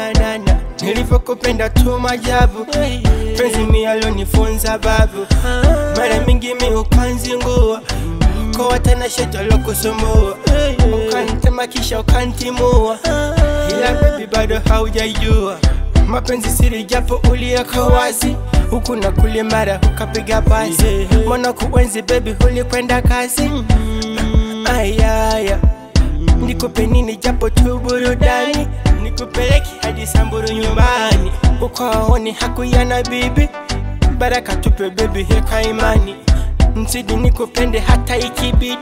nanana nilivyokupenda tu majabu penzi mi alonifunza babu mara mingi mi ukanzingua kwa watanashati lokusumbua ukantema kisha ukantimua ila bebi bado haujajua mapenzi siri japo uliweka wazi huku na kule mara ukapiga pasi mwana kuenzi bebi ulikwenda kazi ayaya nikupe nini japo tu burudani nikupeleki hadi samburu nyumbani ukaoni hakuyana bibi baraka tupe bebi heka imani mzidi nikupende hata ikibidi